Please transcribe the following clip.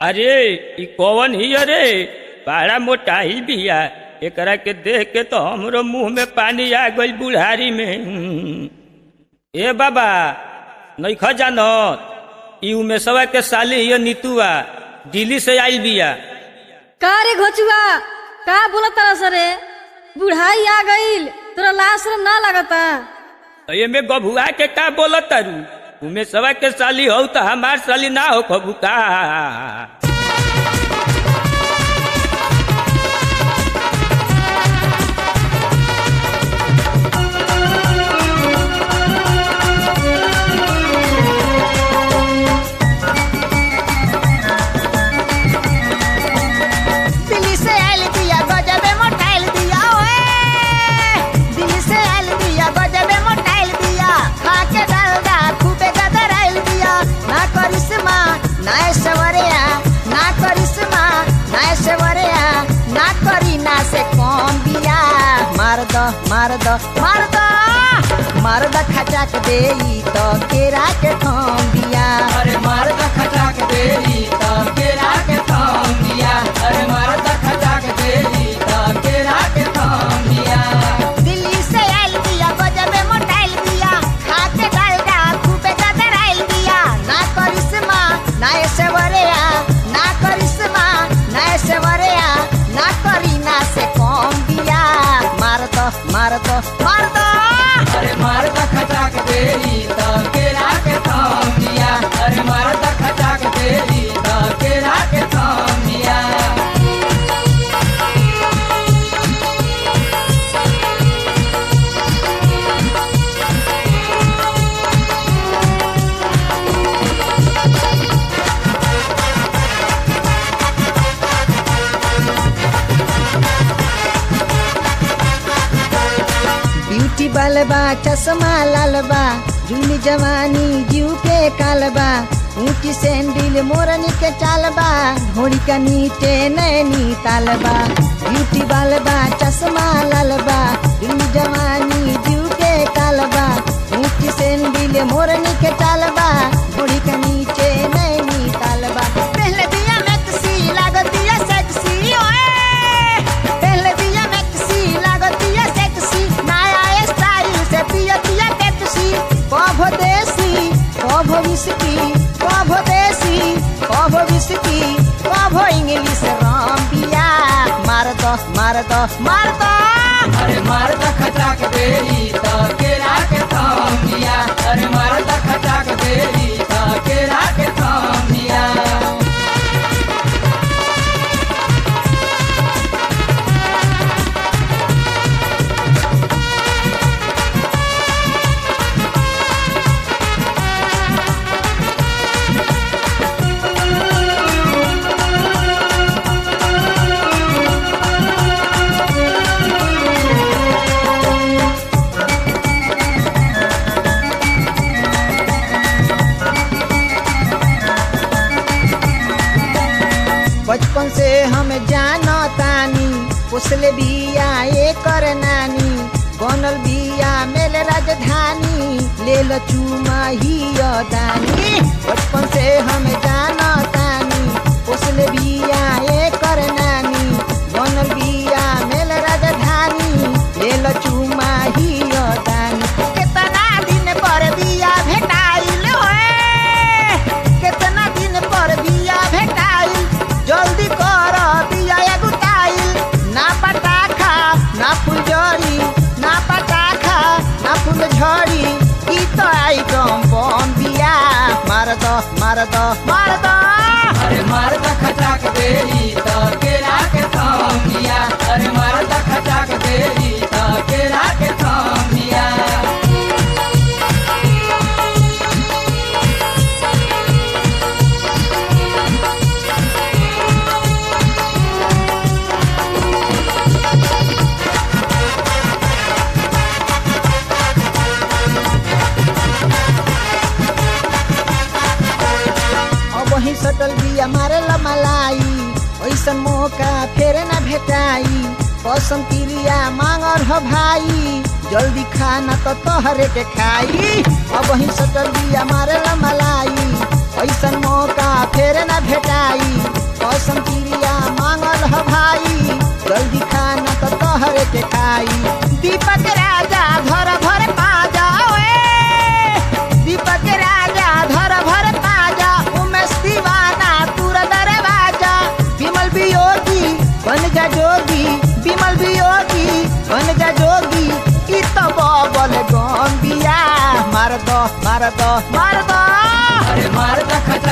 अरे ई कौन ही अरे बड़ा मोटाई बिया एकरा के देख के तो हमरो मुंह में पानी आ गइल बुढ़ारी में हम्म। ए बाबा नइखा जानत ई उमेशवा के साली हिय नीतुआ दिल्ली से आइल बिया का रे घोचुआ का बोलत तारा सरे बुढ़ाई आ गईल तोरा लाश रे ना लगता तो एमे गभुआ के का बोलत तारू उमेशवा के साली हो तो हमार साली ना हो खबू का दिल्ली से आइल दिया गजबे मोटाइल दिया ओए दिल्ली से आइल दिया गजबे मोटाइल दिया खाके डालडा खूबे गदर आइल दिया ना करिश्मा ना ऐश्वर्या ना करिश्मा ना ऐश्वर्या ना करीना से कौन दिया मार दो मार दो मार दो मार दो खचाक देई तो केरा के थम दिया अरे मार द खटाक देरी तब केरा के थाम दिया अरे मार द खटाक देरी तब केरा के थाम दिया दिल्ली से आइल दिया गजबे मोटाइल दिया खाके डालडा खूबे गदर आइल दिया ना करिश्मा ना ऐश्वर्या ना करिश्मा ना ऐश्वर्या ना करीना से कम दिया मार दो मार दो मार दो अरे मार द खटाक देरी तब केरा के थाम दिया अरे मार द खटाक देरी तब केरा के थाम दिया ब्यूटी बलबा चश्मा लालबा जुनी जवानी जीव के कालबा ऊंची सैंडल मोरनी के चालबा घोड़ी का नीचे नैनी तालबा ब्यूटी बलबा चश्मा लालबा जुनी जवानी जीव के कालबा ऊंची सैंडल मोरनी के चालबा घोड़ी का नीचे नैनी तालबा पहले दिया मैक्सी लागतिया सेक्सी ओए पहले दिया मैक्सी लागतिया सेक्सी नया स्टाइल से पिया पिया पेप्सी कभो देसी कभो विस्की कभो देसी कभो विस्की कभो इंग्लिश राम पिया मार दो मार दो मार दो अरे मार द खटाक देरी तब केरा के थाम दिया अरे मार द खटाक देरी तब केरा के थाम दिया बचपन से हम जानो तानी उसले बिया ये कर नानी बनल बिया मेल राजधानी ले लो चूमा ही दानी बचपन से हम जानो तानी उसले बिया ये कर नानी बनल बिया मेल राजधानी ले लो चूमा ही दानी कितना दिन पर बिया भेटाइल होए कितना दिन पर बिया भेटाइल जल्दी कर बिया एगुटाइल ना पटाखा ना फुलझड़ी ना पटाखा ना फुलझड़ी ई तो आइटम बम बिया मार दो मार दो मार दो अरे मार द खटाक देरी तब केरा के थाम दिया अरे मार द खटाक देरी तब केरा के थाम दिया अब वही सटल बिया मारे ला मलाई ऐसन मौका फेर न भेटाई कसम क्रिया मांगर हो भाई जल्दी खाना तो तोहरे के खाई अब वही सटल बिया मारे ला मलाई ऐसन मौका फेर न भेटाई कसम क्रिया मांगल ह भाई जल्दी खाना तो तोहरे के खाई दीपक राजा धर भर पाजा ओए दीपक राजा धर भर पाजा उमेश दीवाना पूरा दरवाजा विमल वियोगी बन जा जोगी विमल वियोगी बन जा जोगी ई तो बबल गम्बिया मार दो मार दो मार दो अरे मार दखचा